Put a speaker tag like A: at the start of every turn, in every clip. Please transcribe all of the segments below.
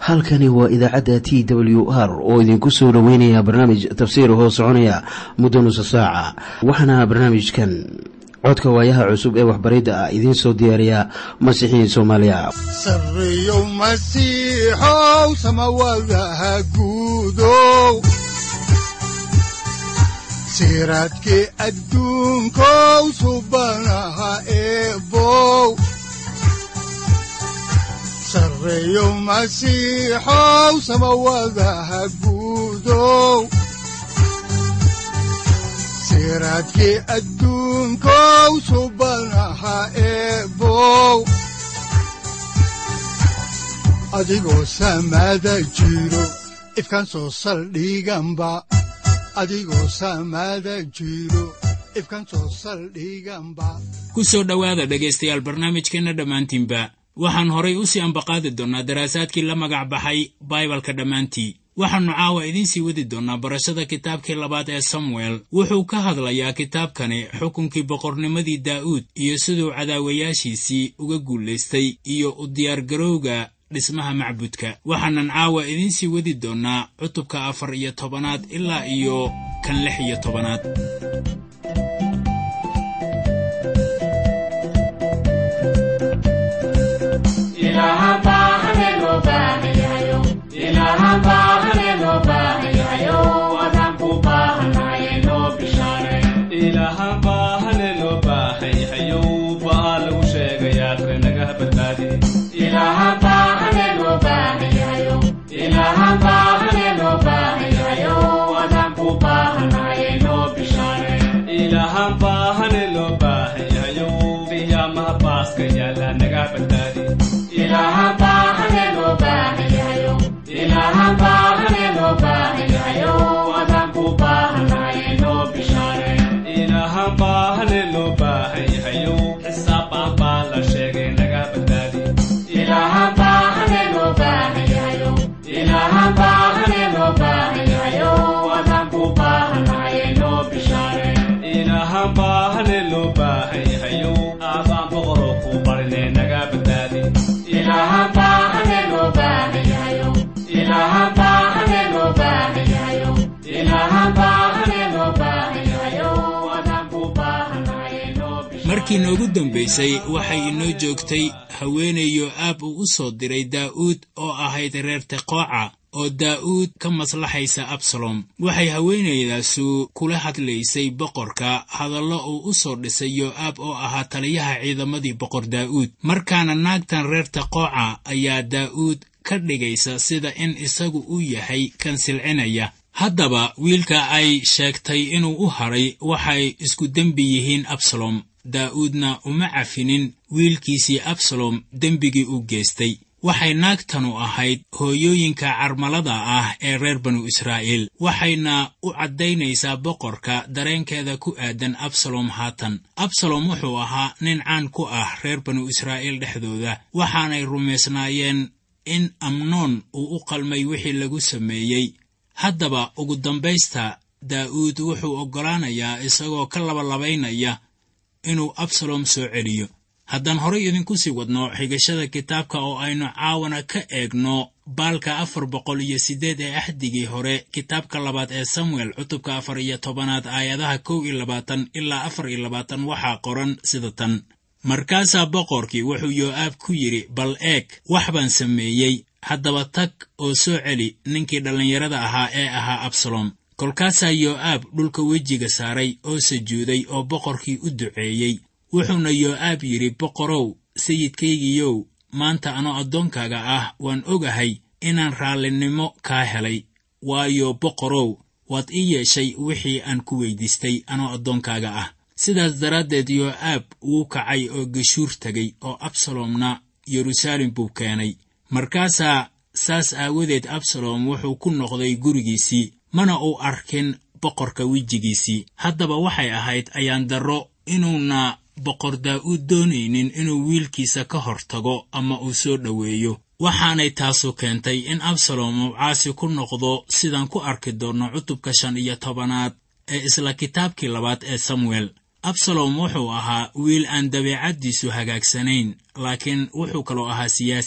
A: halkani waa idaacadda t w r oo idinku soo dhoweynaya barnaamij tafsiir hoo soconaya muddo nusa saaca waxaana barnaamijkan codka waayaha cusub ee waxbaridda ah idiin soo diyaariya masiixiin soomaaliya
B: sareyow masiixow samawadaha guudow siraadkii adduunkow subanaha eebow sareyow masiixow samawadaha guudow siraadkii adduunkow subanaha eebow adigoo samaada jiro ifkaan soo saldhiganba adigoo samaada jiro ifkaan soo saldhiganba
C: ku soo dhowaada dhegaystayaal barnaamijkeenna dhammaantiinba waxaan horay u sii ambaqaadi doonnaa daraasaadkii la magac baxay baibalka dhammaantii waxaannu caawa idiin sii wadi doonnaa barashada kitaabkii labaad ee samuel wuxuu ka hadlayaa kitaabkani xukunkii boqornimadii daa'uud iyo siduu cadaawayaashiisii uga guulaystay iyo u diyaargarowga dhismaha macbudka waxaanan caawa idiin sii wadi doonnaa cutubka afar iyo tobanaad ilaa iyo kan lix iyo tobanaad markii noogu dambaysay waxay inoo joogtay haweenayo aab uu u soo diray daa'uud oo ahayd reer teqooca oo daa'uud ka maslaxaysa absalom waxay haweenaydaasu kula hadlaysay boqorka hadallo uu u soo dhisay yo'aab oo ahaa taliyaha ciidamadii boqor daa'uud markaana naagtan reer teqooca ayaa daa'uud ka dhigaysa sida in isagu uu yahay kan silcinaya haddaba wiilka ay sheegtay inuu u hadhay waxay isku dembi yihiin absalom daa'uudna uma cafinin wiilkiisii absalom dembigii u geystay waxay naagtanu ahayd hooyooyinka carmalada ah ee reer banu israa'iil waxayna u caddaynaysaa boqorka dareenkeeda ku aadan absalom haatan absalom wuxuu ahaa nin caan ku ah reer banu israa'iil dhexdooda waxaanay rumaysnaayeen in amnoon uu u qalmay wixii lagu sameeyey haddaba ugu dambaysta daa'uud wuxuu oggolaanayaa isagoo ka labalabaynaya inuu absalom soo celiyo haddaan horay idinku sii wadno xigashada kitaabka oo aynu caawana ka eegno baalka afar boqol iyo siddeed ee axdigii hore kitaabka labaad ee samuel cutubka afar iyo tobanaad aayadaha kow iyo labaatan ilaa afar iyo labaatan waxaa qoran sida tan markaasaa boqorkii wuxuu yoo'aab ku yidhi bal eeg wax baan sameeyey haddaba tag oo soo celi ninkii dhallinyarada ahaa ee ahaa absalom kolkaasaa yoo'aab dhulka wejiga saaray oo sajuuday oo boqorkii u duceeyey wuxuuna yoo'aab yidhi boqorow sayidkaygiyow maanta anoo addoonkaaga ah waan ogahay inaan raallinimo kaa helay waayo boqorow waad ii yeeshay wixii aan ku weyddiistay anoo addoonkaaga ah sidaas daraaddeed yoo'aab wuu kacay oo geshuur tegay oo absalomna yeruusaalem buu keenay markaasaa saas aawadeed absalom wuxuu ku noqday gurigiisii mana uu arkin boqorka wejigiisii haddaba waxay ahayd ayaan darro inuuna boqor daa'uud doonaynin inuu wiilkiisa ka hor tago ama uu soo dhoweeyo waxaanay taasu keentay in absalom uu caasi ku noqdo sidaan ku arki doonno cutubka shan iyo tobanaad ee isla kitaabkii labaad ee samuel absalom wuxuu ahaa wiil aan dabeecaddiisu hagaagsanayn laakiin wuxuu kaloo ahaa siyaasi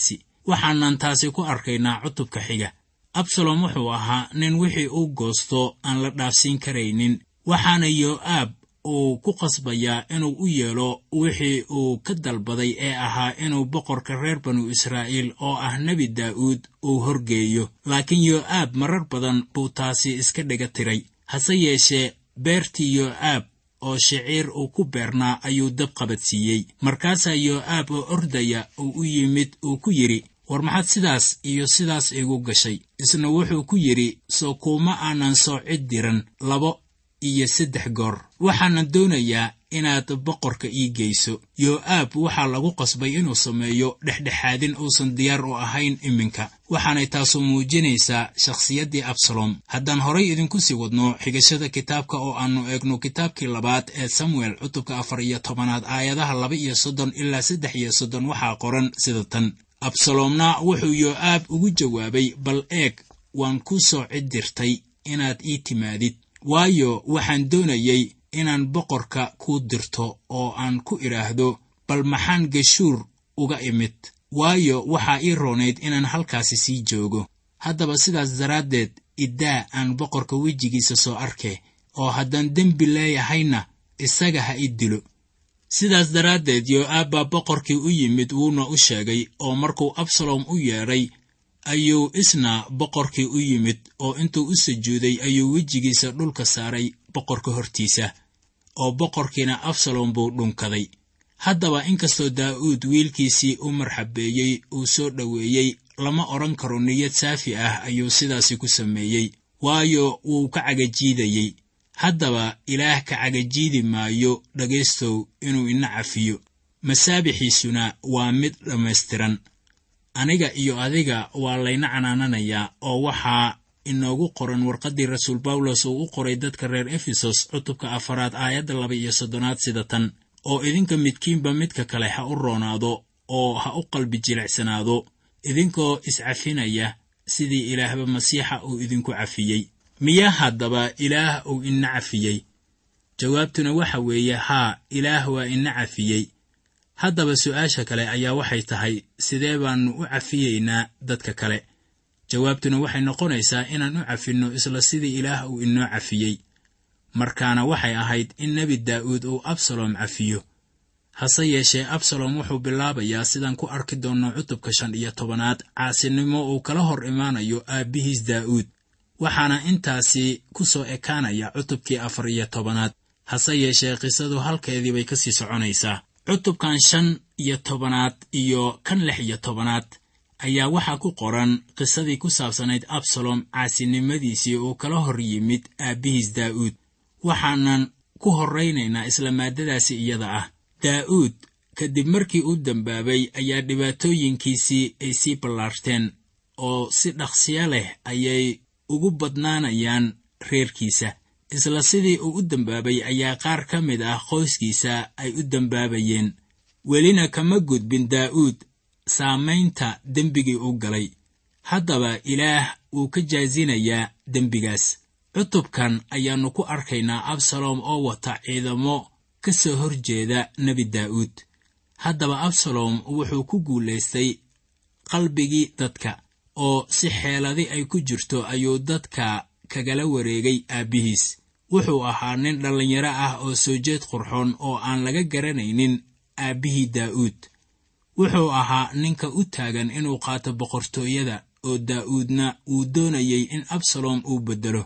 C: waxaanan taasi ku arkaynaa cutubka xiga absalom wuxuu ahaa nin wixii uu goosto aan la dhaafsiin karaynin waxaana yoo'aab uu ku qasbayaa inuu u yeelo wixii uu ka dalbaday ee ahaa inuu boqorka reer banu israa'iil oo ah nebi daa'uud uu horgeeyo laakiin yoo'aab marar badan buu taasi iska dhiga tiray hase yeeshee beertii yoo'aab oo shiciir uu ku beernaa ayuu dab qabadsiiyey markaasaa yoo'aab oo ordaya uu u yimid uu ku yidhi war maxaad sidaas iyo sidaas igu gashay isna wuxuu ku yidhi soo kuuma aanan soo cid diran labo iyo saddex goor waxaanan doonayaa inaad boqorka ii geyso yoo'aab waxaa lagu qasbay inuu sameeyo dhexdhexaadin uusan diyaar u ahayn iminka waxaanay taasu muujinaysaa shakhsiyaddii absalom haddaan horay idinku sii wadno xigashada kitaabka oo aannu eegno kitaabkii labaad ee samuel cutubka afar iyo tobanaad aayadaha laba iyo soddon ilaa saddex iyo soddon waxaa qoran sida tan absaloomna wuxuu yoo'aab ugu jawaabay bal eeg waan ku soo cid dirtay inaad ii timaadid waayo waxaan doonayey inaan boqorka kuu dirto oo aan ku idhaahdo bal maxaan geshuur uga imid waayo waxaa ii roonayd inaan halkaasi sii joogo haddaba sidaas daraaddeed iddaa aan boqorka wejigiisa soo arke oo haddaan dembi leeyahayna isaga ha i dilo sidaas daraaddeed yoo'aab baa boqorkii u yimid wuuna u sheegay oo markuu absalom u yeedhay ayuu isna boqorkii u yimid oo intuu u sujuuday ayuu wejigiisa dhulka saaray boqorka hortiisa oo boqorkiina absalom buu dhunkaday haddaba inkastoo daa'uud wiilkiisii u marxabeeyey uu soo dhoweeyey lama odhan karo niyad saafi ah ayuu sidaasi ku sameeyey waayo wuu ka cagajiidayey haddaba ilaah ka cagajiidi maayo dhegaystow inuu ina cafiyo masaabixiisuna waa mid dhammaystiran aniga iyo adiga waa layna canaananayaa oo waxaa inoogu qoran warqaddii rasuul bawlos uu u qoray dadka reer efesos cutubka afaraad aayadda laba iyo soddonaad sida tan oo idinka midkiinba midka kale ha u roonaado oo ha u qalbi jilicsanaado idinkoo iscafinaya sidii ilaahba masiixa uu idinku cafiyey miyaa haddaba ilaah uu ina cafiyey jawaabtuna waxa weeye haa ilaah waa ina cafiyey haddaba su'aasha kale ayaa waxay tahay sidee baannu u cafiyeynaa dadka kale jawaabtuna waxay noqonaysaa inaan u cafinno isla sidii ilaah uu inoo cafiyey markaana waxay ahayd in nebi daa'uud uu absalom cafiyo hase yeeshee absalom wuxuu bilaabayaa sidaan ku arki doonno cutubka shan iyo tobanaad caasinimo uu kala hor imaanayo aabbihiis daa'uud waxaana intaasi ku soo ekaanaya cutubkii afar iyo tobanaad hase yeeshee qisadu halkeedii bay ka sii soconaysaa cutubkan shan iyo tobanaad iyo kan lix iyo tobanaad ayaa waxaa ku qoran qisadii ku saabsanayd absalom caasinimadiisii uu kala hor yimid aabbihiis daa'uud waxaanan ku horraynaynaa isla maaddadaasi iyada ah daa'uud kadib markii uu dembaabay ayaa dhibaatooyinkiisii ay sii ballaarteen oo si dhaqsiya leh ayay ugu badnaanayaan reerkiisa isla sidii uu u dembaabay ayaa qaar ka mid ah qoyskiisa ay u dembaabayeen welina kama gudbin daa'uud saamaynta dembigii u galay haddaba ilaah wuu ka jaasinayaa dembigaas cutubkan ayaannu ku arkaynaa absalom oo wata ciidamo ka soo hor jeeda nebi daa'uud haddaba absalom wuxuu ku guulaystay qalbigii dadka oo si xeeladi ay ku jirto ayuu dadka kagala wareegay aabbihiis wuxuu ahaa nin dhallinyaro ah oo soo jeed qurxoon oo aan laga garanaynin aabbihii daa'uud wuxuu ahaa ninka u taagan inuu qaato boqortooyada oo daa'uudna uu doonayay in absalom uu beddelo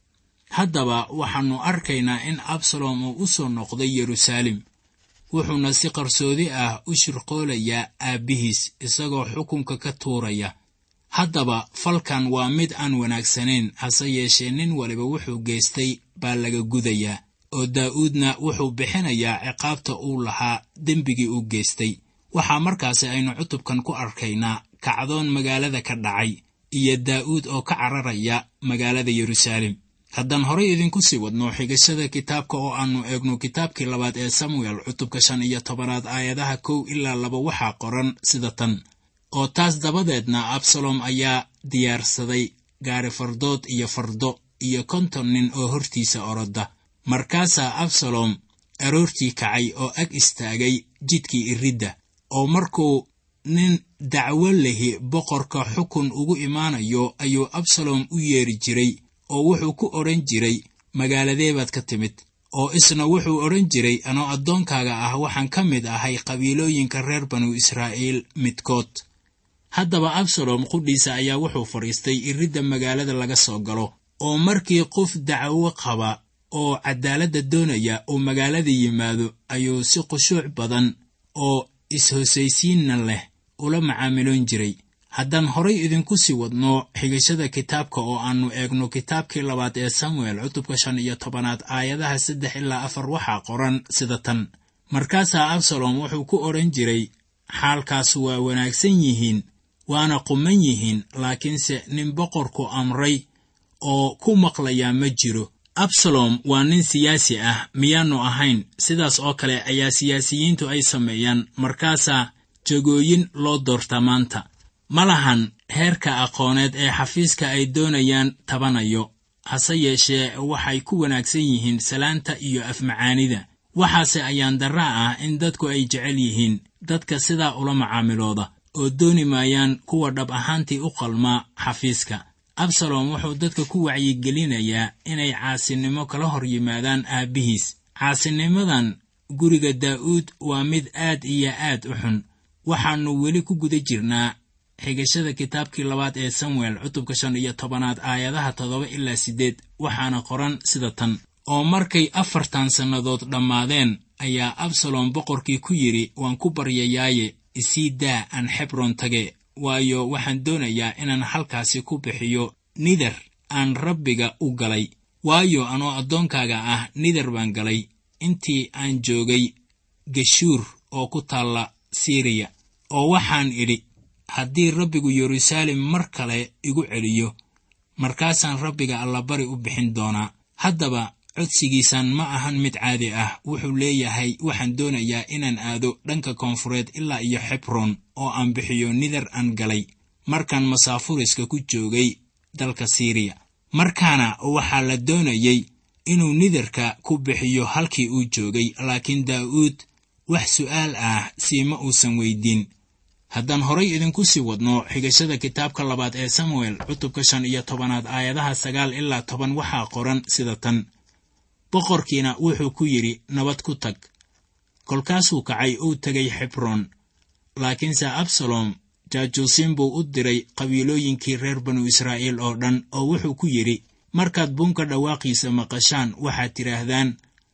C: haddaba waxaannu arkaynaa in absalom uu u soo noqday yeruusaalem wuxuuna si qarsoodi ah u shirqoolayaa aabbihiis isagoo xukunka ka tuuraya haddaba falkan waa mid aan wanaagsanayn hase yeeshee nin waliba wuxuu geystay baa laga gudayaa oo daa'uudna wuxuu bixinayaa ciqaabta uu lahaa dembigii uu geystay waxaa markaasi aynu cutubkan ku arkaynaa kacdoon magaalada ka dhacay iyo daa'uud oo ka cararaya magaalada yeruusaalem haddaan horay idinku sii wadno xigashada kitaabka oo aannu eegno kitaabkii labaad ee samuel cutubka shan iyo tobanaad aayadaha kow ilaa laba waxaa qoran sida tan oo taas dabadeedna absalom ayaa diyaarsaday gaari fardood iyo fardo iyo konton nin oo hortiisa oroda markaasaa absalom aroortii kacay oo ag istaagay jidkii iridda oo markuu nin dacwo lehi boqorka xukun ugu imaanayo ayuu absalom u yeeri jiray oo wuxuu ku odhan jiray magaaladee baad ka timid oo isna wuxuu odhan jiray anoo addoonkaaga ah waxaan ka mid ahay qabiilooyinka reer banu israa'iil midkood haddaba absalom qudhiisa ayaa wuxuu fadhiistay iridda magaalada laga soo galo oo markii qof dacwo qaba oo caddaaladda doonaya uu magaalada yimaado ayuu si khushuuc badan oo is-hosaysiinna leh ula macaamiloon jiray haddaan horay idinku sii wadno xigashada kitaabka oo aannu eegno kitaabkii labaad ee samuel cutubka shan iyo tobanaad aayadaha saddex ilaa afar waxaa qoran sida tan markaasaa absalom wuxuu ku odhan jiray xaalkaas waa wanaagsan yihiin waana quman yihiin laakiinse nin boqorku amray oo ku maqlayaa ma jiro absalom waa nin siyaasi ah miyaannu ahayn sidaas oo kale ayaa siyaasiyiintu ay sameeyaan markaasaa jagooyin loo doorta maanta ma lahan heerka aqooneed ee xafiiska ay doonayaan tabanayo hase yeeshee waxay ku wanaagsan yihiin salaanta iyo afmacaanida waxaase ayaan darra ah in dadku ay jecel yihiin dadka sidaa ula macaamilooda oo dooni maayaan kuwa dhab ahaantii u qalmaa xafiiska absalom wuxuu dadka ku wacyigelinayaa inay caasinimo kala hor yimaadaan aabbihiis caasinimadan guriga daa'uud waa mid aad iyo aad u xun waxaannu weli ku guda jirnaa xigashada kitaabkii labaad ee samuel cutubka shan iyo tobanaad aayadaha toddoba ilaa siddeed waxaana qoran sida tan oo markay afartan sannadood dhammaadeen ayaa absalom boqorkii ku yidhi waan ku baryayaaye isii daa aan xebron tage waayo waxaan doonayaa inaan halkaasi ku bixiyo nidar aan rabbiga u galay waayo anoo addoonkaaga ah nidar baan galay intii aan joogay geshuur oo ku taalla siriya oo waxaan idhi haddii rabbigu yeruusaalem mar kale igu celiyo markaasaan rabbiga allabari u bixin doonaa haddaba codsigiisan ma ahan mid caadi ah wuxuu leeyahay waxaan doonayaa inaan aado dhanka koonfureed ilaa iyo xebron oo aan bixiyo nidar aan galay markaan masaafuriska ku joogay dalka siriya markaana waxaa la doonayey inuu nidarka ku bixiyo halkii uu joogay laakiin daa'uud wax su'aal ah siima uusan weydiin haddaan horay idinku sii wadno xigashada kitaabka labaad ee samuel cutubka shan iyo tobanaad aayadaha sagaal ilaa toban waxaa qoran sida tan boqorkiina wuxuu ku yidhi nabad ku tag kolkaasuu kacay uu tegay xebron laakiinse absalom jaajuusiin buu u diray qabiilooyinkii reer banu israa'iil oo dhan oo wuxuu ku yidhi markaad buunka dhawaaqiisa maqashaan waxaad tidhaahdaan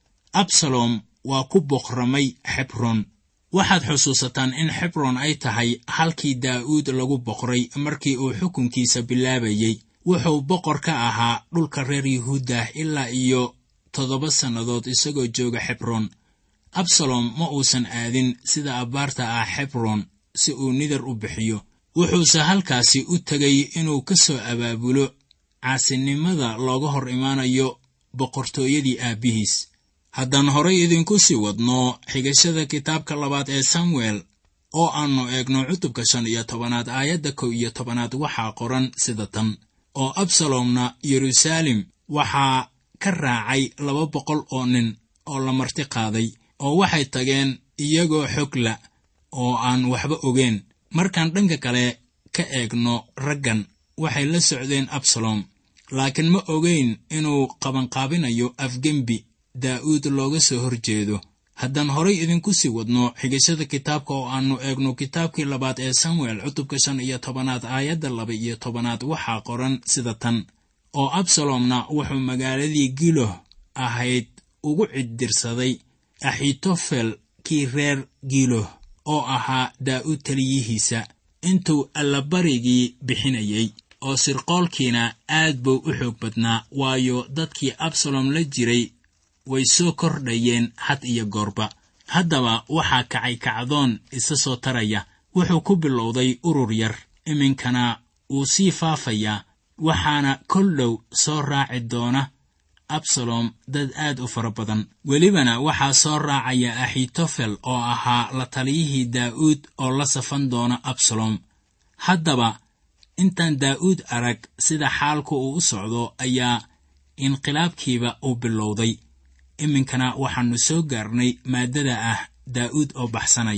C: absalom waa ku boqramay xebron waxaad xusuusataan in xebron ay tahay halkii daa'uud lagu boqray markii uu xukunkiisa bilaabayey wuxuu boqor ka ahaa dhulka reer yuhuuddah ilaa iyo toddoba sannadood isagoo jooga xebron absalom ma uusan aadin sida abbaarta ah xebron si uu nidar u bixiyo wuxuuse halkaasi u tegay inuu ka soo abaabulo caasinimada looga hor imaanayo boqortooyadii aabbihiis haddaan horay idinku sii wadno xigashada kitaabka labaad ee samuel oo aannu eegno cutubka shan iyo tobanaad aayadda kow iyo tobanaad waxaa qoran sida tan oo absalomna yeruusaalem waxaa ka raacay laba boqol oo nin oo la marti qaaday oo waxay tageen iyagoo xogla oo aan waxba ogeen markaan dhanka kale ka eegno raggan waxay la socdeen absalom laakiin ma ogeyn inuu qabanqaabinayo afgembi daa'uud looga soo hor jeedo haddaan horay idinku sii wadno xigashada kitaabka oo aannu eegno kitaabkii labaad ee samuel cutubka shan iyo tobanaad aayadda laba iyo tobanaad waxaa qoran sida tan oo absalomna wuxuu magaaladii giloh ahayd ugu ciddirsaday axitofel kii reer giloh oo ahaa daa'uud taliyihiisa intuu allabarigii bixinayey oo sirqoolkiina aad buu u xoog badnaa waayo dadkii absalom la jiray way soo kordhayeen had iyo goorba haddaba waxaa kacay kacdoon isa soo taraya wuxuu ku bilowday urur yar iminkana wuu sii faafayaa waxaana kol dhow soo raaci doona absalom dad aad u fara badan welibana waxaa soo raacaya axitofel oo ahaa la taliyihii daa'uud oo la safan doona absalom haddaba intaan daa'uud arag sida xaalku uu u socdo ayaa inqilaabkiiba uu bilowday iminkana waxaannu soo gaarnay maaddada ah daa'uud oo baxsanaya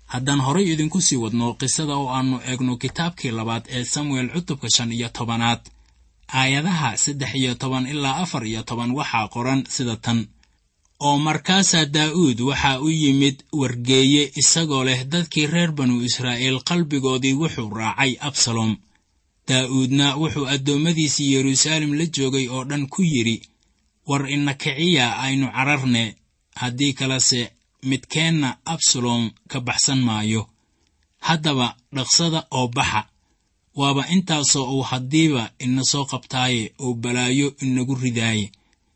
C: haddaan horay idinku sii wadno qisada oo aannu eegno kitaabkii labaad ee samuel cutubka shan iyo tobanaad aayadaha saddex iyo toban ilaa afar iyo toban waxaa qoran sida tan oo markaasaa daa'uud waxaa u yimid wargeeye isagoo leh dadkii reer banu israa'iil qalbigoodii wuxuu raacay absalom daa'uudna wuxuu addoommadiisii yeruusaalem la joogay oo dhan ku yidhi war ina kiciya aynu cararne haddii kalese midkeenna absalom ka baxsan maayo haddaba dhaqsada oo baxa waaba intaasoo uu haddiiba ina soo qabtaaye uu balaayo inagu ridaaye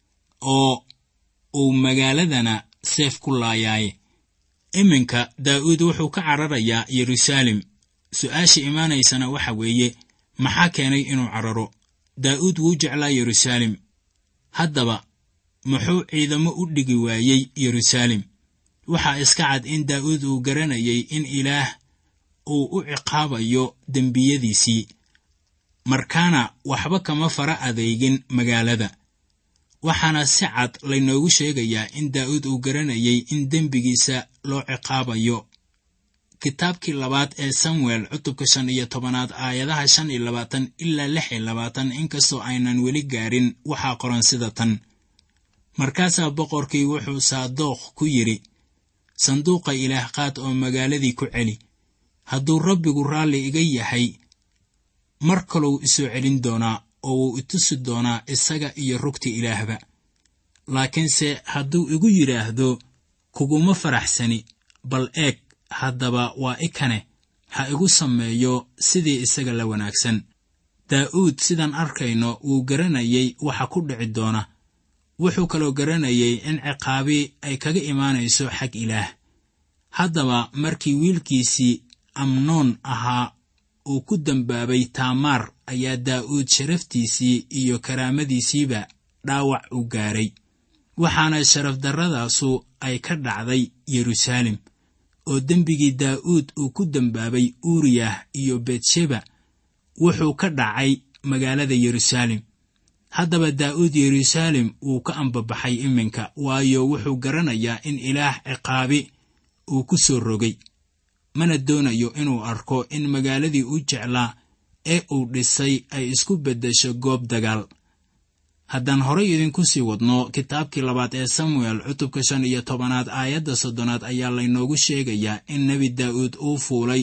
C: oo uu magaaladana seef ku laayaaye iminka daa'uud wuxuu ka cararayaa yeruusaalem su'aasha imaanaysana waxa weeye maxaa keenay inuu cararo daa'uud wuu jeclaa yeruusaalem haddaba muxuu ciidamo u dhigi waayey yeruusaalem waxaa iska cad in daa'uud uu garanayay in ilaah uu u ciqaabayo dembiyadiisii markaana waxba kama fara adeygin magaalada waxaana si cad laynoogu sheegayaa in daa'uud uu garanayay in dembigiisa loo ciqaabayo kitaabkii labaad ee samuel cutubka shan iyo tobanaad aayadaha shan iyo labaatan ilaa lix iyo labaatan inkastoo aynan weli gaarin waxaa qoran sida tan markaasaa boqorkii wuxuu saadookh ku yidhi sanduuqa ilaah qaad oo magaaladii ku celi hadduu rabbigu raalli iga yahay mar kalou isoo celin doonaa oo wuu itusi doonaa isaga iyo rugta ilaahba laakiinse hadduu igu yidhaahdo kuguma faraxsani bal eeg haddaba waa i kane ha igu sameeyo sidii isaga la wanaagsan daa'uud sidaan arkayno wuu garanayay waxa ku dhici doona wuxuu kaloo garanayay in ciqaabi ay kaga imaanayso xag ilaah haddaba markii wiilkiisii amnoon ahaa uu ku dembaabay taamaar ayaa daa'uud sharaftiisii iyo karaamadiisiiba dhaawac u gaaray waxaana sharafdarradaasu ay ka dhacday yeruusaalem oo dembigii daa'uud uu ku dembaabay uuriyah iyo betsheba wuxuu ka dhacay magaalada yeruusaalem haddaba daa'uud yeruusaalem wuu ka ambabaxay iminka waayo wuxuu garanayaa in ilaah ciqaabi uu ku soo rogay mana doonayo inuu arko in magaaladii u jeclaa ee uu dhisay ay isku beddesho goob dagaal haddaan horay idinku sii wadno kitaabkii labaad ee samuel cutubka shan iyo tobanaad aayadda soddonaad ayaa laynoogu sheegayaa in nebi daa'uud uu fuulay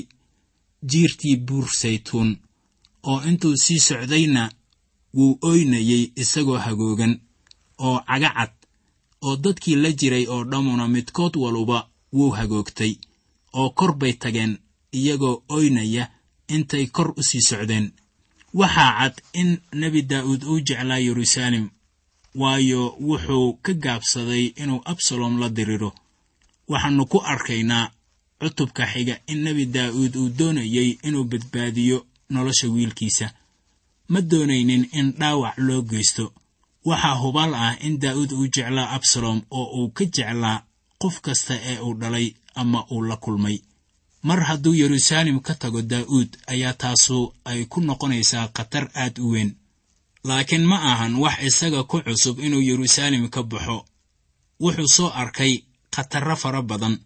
C: jiirtii buur saytuun oo intuu sii socdayna wuu oynayey isagoo hagoogan oo cagacad oo dadkii la jiray oo dhammuna midkood waluba wuu hagoogtay oo kor bay tageen iyagoo oynaya intay kor u sii socdeen waxaa cad in nebi daa'uud uu jeclaa yeruusaalem waayo wuxuu ka gaabsaday inuu absalom la diriro waxaannu ku arkaynaa cutubka xiga in nebi daa'uud uu doonayey inuu badbaadiyo nolosha wiilkiisa ma doonaynin in dhaawac loo geysto waxaa hubaal ah in daa'uud uu jeclaa absalom oo uu ka jeclaa qof kasta ee uu dhalay ama uu la kulmay mar hadduu yeruusaalem ka tago daa'uud ayaa taasu ay ku noqonaysaa khatar aad u weyn laakiin ma ahan wax isaga ku cusub inuu yeruusaalem ka baxo wuxuu soo arkay khatarro fara badan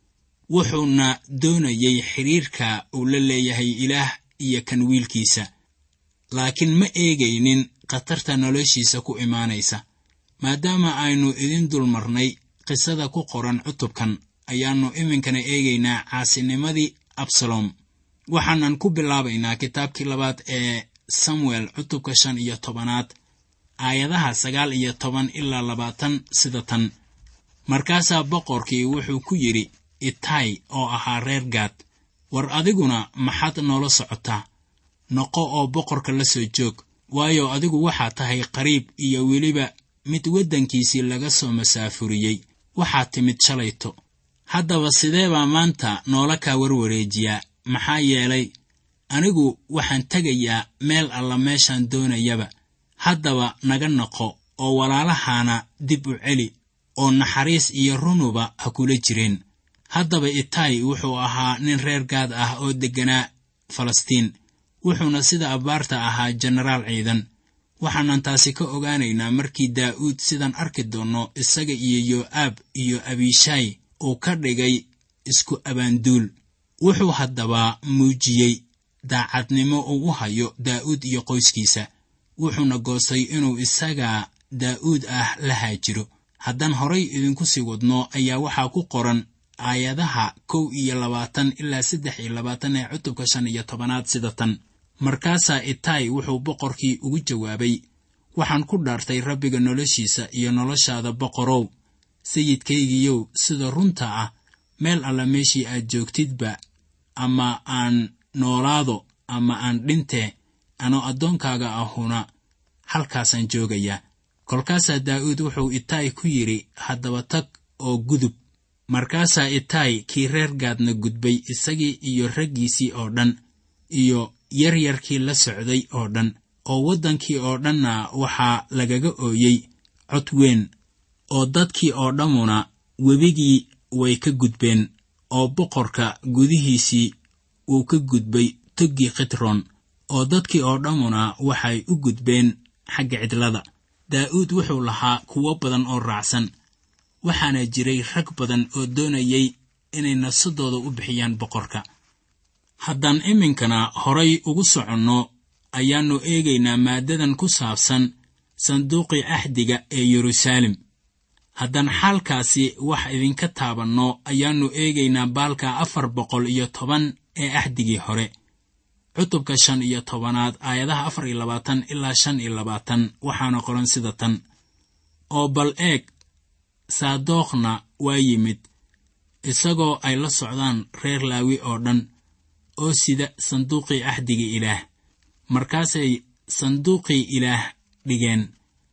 C: wuxuuna doonayey xidhiirka uu la leeyahay ilaah iyo kan wiilkiisa laakiin ma eegaynin khatarta noloshiisa ku imaanaysa maadaama aynu idin dulmarnay qisada ku qoran cutubkan ayaannu iminkana eegaynaa caasinimadii absalom waxaanan ku bilaabaynaa kitaabkii labaad ee samuel cutubka shan iyo tobanaad aayadaha sagaal iyo toban ilaa labaatan sida tan markaasaa boqorkii wuxuu ku yidhi itay oo ahaa reer gaad war adiguna maxaad noola socotaa noqo oo boqorka la soo joog waayo adigu waxaa tahay qariib iyo weliba mid waddankiisii laga soo masaafuriyey waxaa timid shalayto haddaba sidee baa maanta noola kaa warwareejiyaa maxaa yeelay anigu waxaan tegayaa meel alla meeshaan doonayaba haddaba naga noqo oo walaalahaana dib u celi oo naxariis iyo runuba ha kula jireen haddaba itay wuxuu ahaa nin reer gaad ah oo degganaa falastiin wuxuuna sida abbaarta ahaa jenaraal ciidan waxaanan taasi ka ogaanaynaa markii daa'uud sidaan arki doonno isaga iyo yoo'aab iyo abishaay uu ka dhigay isku abaanduul wuxuu haddaba muujiyey daacadnimo uu u hayo daa'uud iyo qoyskiisa wuxuuna goostay inuu isaga daa'uud ah la haajiro haddaan horay idinku sii wadno ayaa waxaa ku qoran aayadaha kow iyo labaatan ilaa saddex iyo labaatan ee cutubka shan iyo tobanaad sida tan markaasaa itaay wuxuu boqorkii ugu jawaabay waxaan ku dhaartay rabbiga noloshiisa iyo noloshaada boqorow sayidkaygiiyow sida runta ah meel alla meeshii aad joogtidba ama aan noolaado ama aan dhintee anoo addoonkaaga ahuna halkaasaan joogayaa kolkaasaa daa'uud wuxuu itaay ku yidhi haddaba tag oo gudub markaasaa itaay kii reer gaadna gudbay isagii iyo raggiisii oo dhan iyo yaryarkii la socday oo dhan oo waddankii oo dhanna waxaa lagaga ooyey cod weyn oo dadkii oo dhammuna webigii way ka gudbeen oo boqorka gudihiisii wuu ka gudbay toggii khitron oo dadkii oo dhammuna waxay u gudbeen xagga cidlada daa'uud wuxuu lahaa kuwo badan oo raacsan waxaana jiray rag badan oo doonayay inay nafsadooda u bixiyaan boqorka haddaan iminkana horay ugu soconno ayaannu eegaynaa maaddadan ku saabsan sanduuqii axdiga ee yeruusaalem haddaan xaalkaasi wax idinka taabanno ayaannu eegaynaa baalka afar boqol iyo toban ee axdigii hore cutubka shan iyo tobanaad aayadaha afar iyo labaatan ilaa shan iyo labaatan waxaana qoran sida tan oo bal eeg saadookna waa yimid isagoo ay la socdaan reer laawi oo dhan oo sida sanduuqii axdiga ilaah markaasay sanduuqii ilaah dhigeen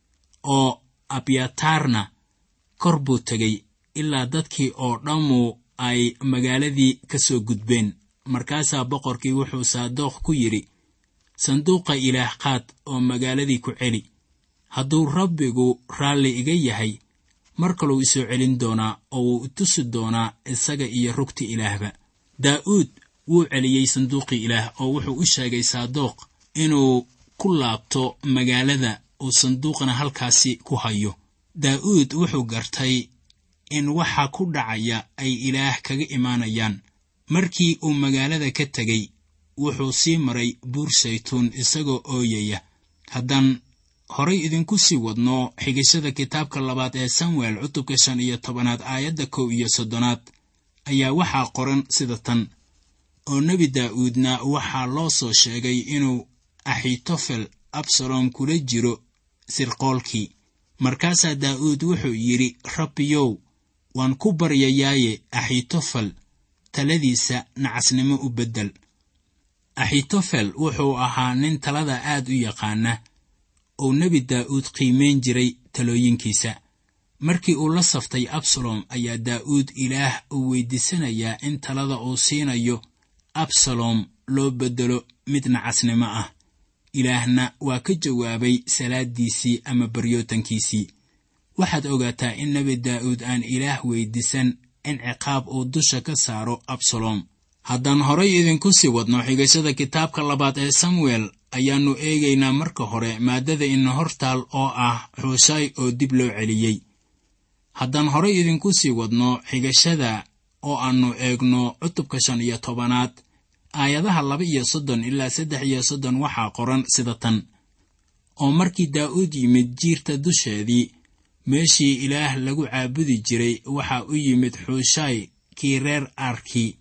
C: oo abyataarna kor buu tegay ilaa dadkii oo dhammu ay magaaladii ka soo gudbeen markaasaa boqorkii wuxuu saadookh ku yidhi sanduuqa ilaah qaad oo magaaladii ku celi hadduu rabbigu raalli iga yahay mar kaluu isoo celin doonaa oo wuu itusi doonaa isaga iyo rugti ilaahba daa'uud wuu celiyey sanduuqii ilaah oo wuxuu u sheegay saadookh inuu ku laabto magaalada uu sanduuqna halkaasi ku hayo daa'uud wuxuu gartay in waxa ku dhacaya ay ilaah kaga imaanayaan markii uu magaalada ka tegey wuxuu sii maray buur saytuun isagoo ooyaya haddaan horay idinku sii wadno xigashada kitaabka labaad ee samuel cutubka shan iyo tobanaad aayadda kow iyo soddonaad ayaa waxaa qoran sida tan oo nebi daa'uudna waxaa loo soo sheegay inuu axitofel absalom kula jiro sirqoolkii markaasaa daa'uud wuxuu yidhi rabbiyow waan ku baryayaaye axitofel taladiisa nacasnimo u beddel axitofel wuxuu ahaa nin talada aad u yaqaana uu nebi daa'uud qiimayn jiray talooyinkiisa markii uu la saftay absalom ayaa daa'uud ilaah uu weydiisanayaa in talada uu siinayo absalom loo beddelo mid nacasnimo ah ilaahna waa ka jawaabay salaaddiisii ama baryootankiisii waxaad ogaataa in nebi daa'uud aan ilaah weydiisan in ciqaab uu dusha ka saaro absalom haddaan horay idinku sii wadno xigashada kitaabka labaad ee samuel ayaannu eegaynaa marka hore maaddada ina hortaal oo ah xuushaay oo dib loo celiyey haddaan horay idinku sii wadno xigashada oo aannu eegno cutubka shan iyo tobanaad aayadaha laba iyo soddon ilaa saddex iyo soddon waxaa qoran sida tan oo markii daa'uud yimid jiirta dusheedii meeshii ilaah lagu caabudi jiray waxaa u yimid xuushaay kii reer arkii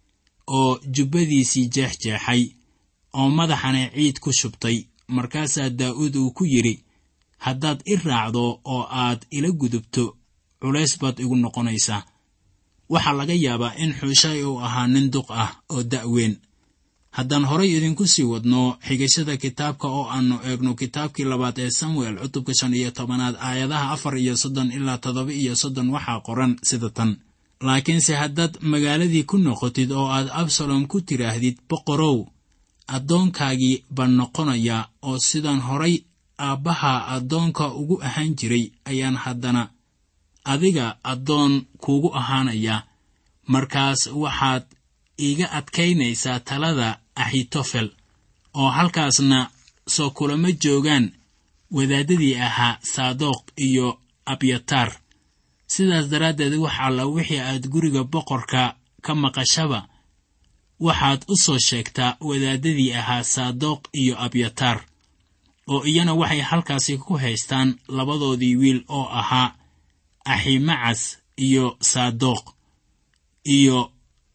C: oo jubbadiisii jeexjeexay oo madaxana ciid ku shubtay markaasaa daa'uud uu ku yidhi haddaad i raacdo oo aad ila gudubto culays baad igu noqonaysaa waxaa laga yaabaa in xuushaay uu ahaa nin duq ah oo da'weyn haddaan horay idinku sii wadno xigashada kitaabka oo aannu eegno kitaabkii labaad ee samuel cutubka shan iyo tobanaad aayadaha afar iyo soddon ilaa toddoba iyo soddon waxaa qoran sida tan laakiinse haddaad magaaladii ku noqotid oo aad absalom ku tidhaahdid boqorow addoonkaagii baan noqonayaa oo sidaan horay aabbaha addoonka ugu ahaan jiray ayaan haddana adiga addoon kuugu ahaanayaa markaas waxaad iiga adkaynaysaa talada axitofel oo halkaasna soo kulama joogaan wadaadadii ahaa saadoq iyo abyataar sidaas daraaddeed wax alla wixii aad guriga boqorka ka maqashaba waxaad u soo sheegtaa wadaadadii ahaa saadoq iyo abyataar oo iyana waxay halkaasi ku haystaan labadoodii wiil oo ahaa aximacas iyo saadoq iyo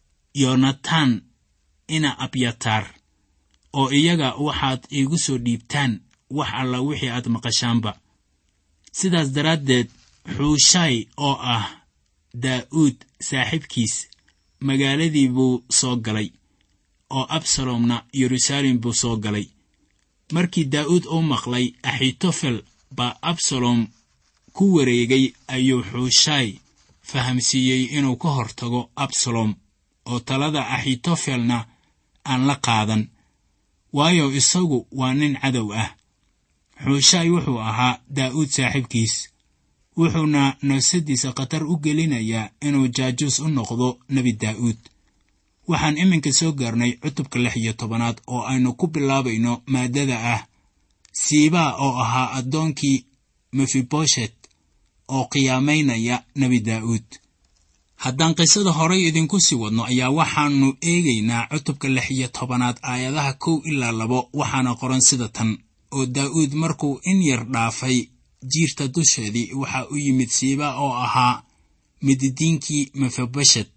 C: yonatan ina abyataar oo iyaga waxaad iigu soo dhiibtaan wax alla wixii aad maqashaanba sidaas daraaddeed xuushaay oo ah daa'uud saaxiibkiis magaaladii buu soo galay oo absalomna yeruusaalem buu soo galay markii daa'uud uu maqlay axitofel baa absalom ku wareegay ayuu xuushaay fahamsiiyey inuu ka hortago absalom oo talada axitofelna aan la qaadan waayo isagu waa nin cadow ah xuushaay wuxuu ahaa daa'uud saaxiibkiis wuxuuna nafsadiisa khatar u gelinayaa inuu jaajuus u noqdo nebi daa'uud waxaan iminka soo gaarnay cutubka lix iyo tobanaad oo aynu ku bilaabayno maaddada ah siibaa oo ahaa addoonkii mefiboshet oo qiyaamaynaya nebi daa'uud haddaan qisada horay idinku sii wadno ayaa waxaannu eegaynaa cutubka lix iyo tobanaad aayadaha kow ilaa labo waxaana qoran sida tan oo daa'uud markuu in yar dhaafay jiirta dusheedii waxaa u yimid siiba oo ahaa mididiinkii mefiboshet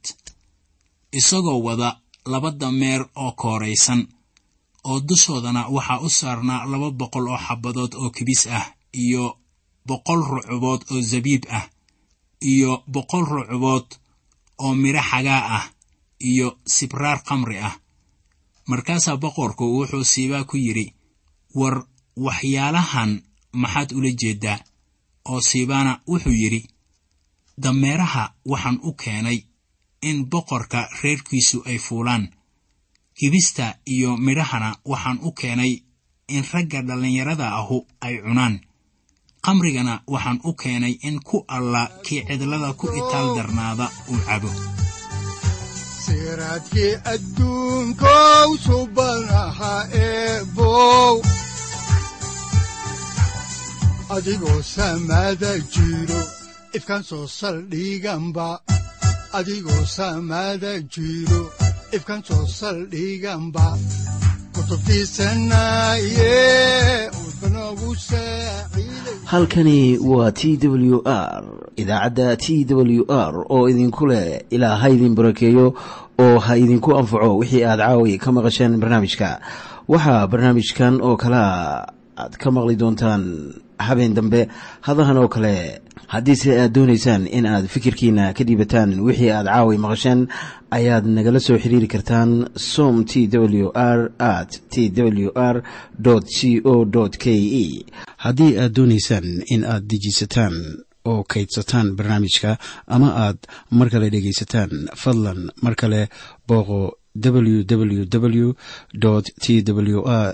C: isagoo wada laba dameer oo kooraysan oo dushoodana waxaa u saarnaa laba boqol oo xabadood oo kibis ah iyo boqol rucubood oo zabiib ah iyo boqol rucubood oo midho xagaa ah iyo sibraar khamri ah markaasaa boqorku wuxuu siibaa ku yidhi war waxyaalahan maxaad ula jeeddaa oo siibaana wuxuu yidhi dameeraha waxaan u keenay in boqorka reerkiisu ay fuulaan kibista iyo midhahana waxaan u keenay in ragga dhallinyarada ahu ay cunaan qamrigana waxaan u keenay in ku alla kii cidlada ku itaal darnaada uu cabo
B: siraadkii adduunkow subanaha eebow adigoo samaada jiro ifkaan soo saldhiganba adigoo samaada jiro ifkaan soo saldhiganba
A: halkani waa t w r idaacadda t w r oo idinku leh ilaa ha idin barakeeyo oo ha idinku anfaco wixii aad caawi ka maqasheen barnaamijka waxaa barnaamijkan oo kalea aad ka maqli doontaan habeen dambe hadahan oo kale haddiise aad doonaysaan in aad fikirkiina ka dhiibataan wixii aad caawi maqasheen ayaad nagala soo xiriiri kartaan som t w r at t w r c o k e haddii aad doonaysaan in aad dejiisataan oo kaydsataan barnaamijka ama aad mar kale dhegaysataan fadlan mar kale booqo www t w r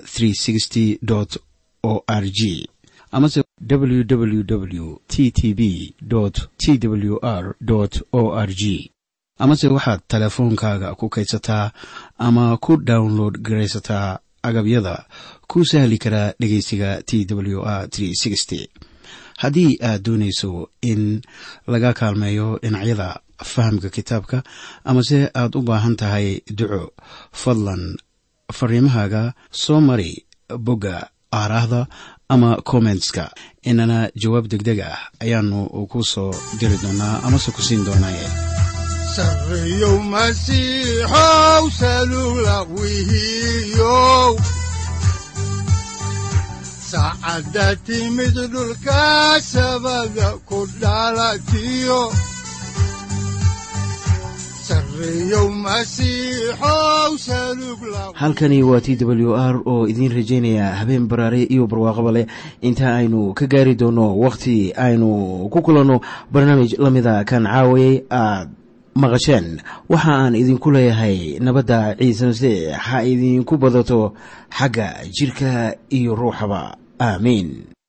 A: o r g amase www t t b t w r o r g amase waxaad teleefoonkaaga ku kaydsataa ama ku download garaysataa agabyada ku sahli karaa dhegeysiga t w r haddii aad doonayso in laga kaalmeeyo dhinacyada fahamka kitaabka amase aad u baahan tahay duco fadlan fariimahaaga soo mari bogga aaraahda ama kommentska inana jawaab degdeg ah ayaanu ku soo diri doonaa amase ku siin doonaaye
B: sareyow masiixow salula wihiyow saacadda timid dhulka sabada ku dhalatiyo
A: halkani waa t w r oo idiin rajaynaya habeen baraare iyo barwaaqaba leh inta aynu ka gaari doono wakhti aynu ku kulanno barnaamij la mida kan caawayay aad maqasheen waxa aan idinku leeyahay nabadda ciise masiix ha idinku badato xagga jidhka iyo ruuxaba aamiin